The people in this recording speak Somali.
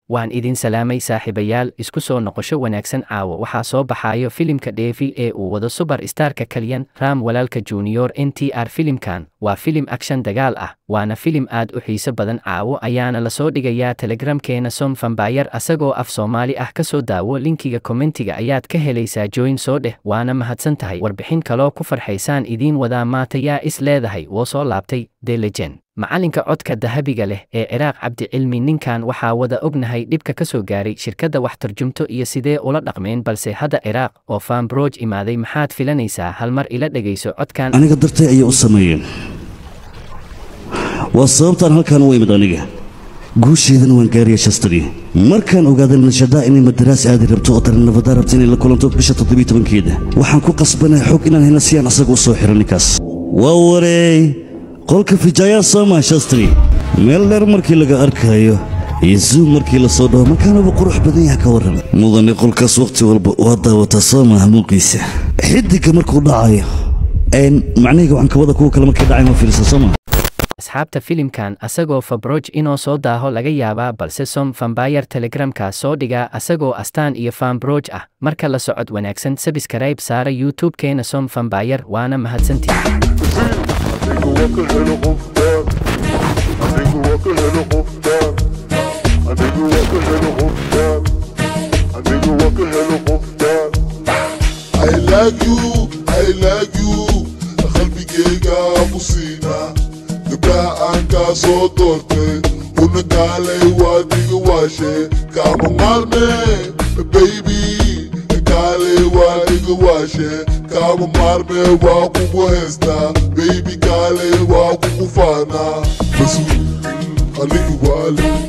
waan idin salaamay saaxiibayaal isku soo noqosho wanaagsan caawo waxaa soo baxayo filimka dheefi ee uu wado subar starka kalyan ram walaalka junior n t r filimkan waa filim akshan dagaal ah waana filim aad u xiiso badan caawo ayaana lasoo dhigayaa telegramkeena som fambayar asagoo af soomaali ah ka soo daawo linkiga kommentiga ayaad ka helaysaa joyn soo dheh waana mahadsan tahay warbixin kaloo ku farxaysaan idiin wadaa maata yaa is leedahay woo soo laabtay delejen macalinka codka dahabiga leh ee ciraaq cabdicilmi ninkan waxaa wada ognahay dhibka ka soo gaaray shirkadda wax tarjumto iyo sidee ula dhaqmeen balse hadda ciraaq oo faambroj imaaday maxaad filanaysaa hal mar ila dhegayso codkan aniga dartay ayay u sameeyeen waa sababtaan halkaan u imid aniga guusheedana waan gaaraya shastadii markaan ogaaday nashadaa inay madaraas aadi rabto oo darannabadaa rabta inay la kulanto bisha toddobiy tobankeeda waxaan ku qasbanaya xog inaan helna si aan asaga u soo xiro ninkaas waa wareey qolka fijaayaan sooma shastri meel dheer markii laga arkaayo iyo zuum markii la soo dhaho markaanuba qurux badan yaha ka warrama mudane qolkaas wakhti walba waa daawataa soo maaha muuqiisa xidigga markuu dhacayo macnahayga waxaan kabada kuwa kale markay dhacay ma fiirsan soo maa asxaabta filimkan asagoo fabroj inoo soo daaho laga yaabaa balse som fambayar telegramka soo dhigaa asagoo astaan iyo fambroj ah marka la socod wanaagsan sabiskarayb saara youtube-keena som fambayar waana mahadsantii I like you, I like you qalbigayga musiina gabdhaha aan kaa soo doortay una kaalay waa diga waashe kaama maalme baby kaalay waa diga waashe kaama maalme waa kugu heystaa baby kaalay waa kugu faanaa basu aniga waale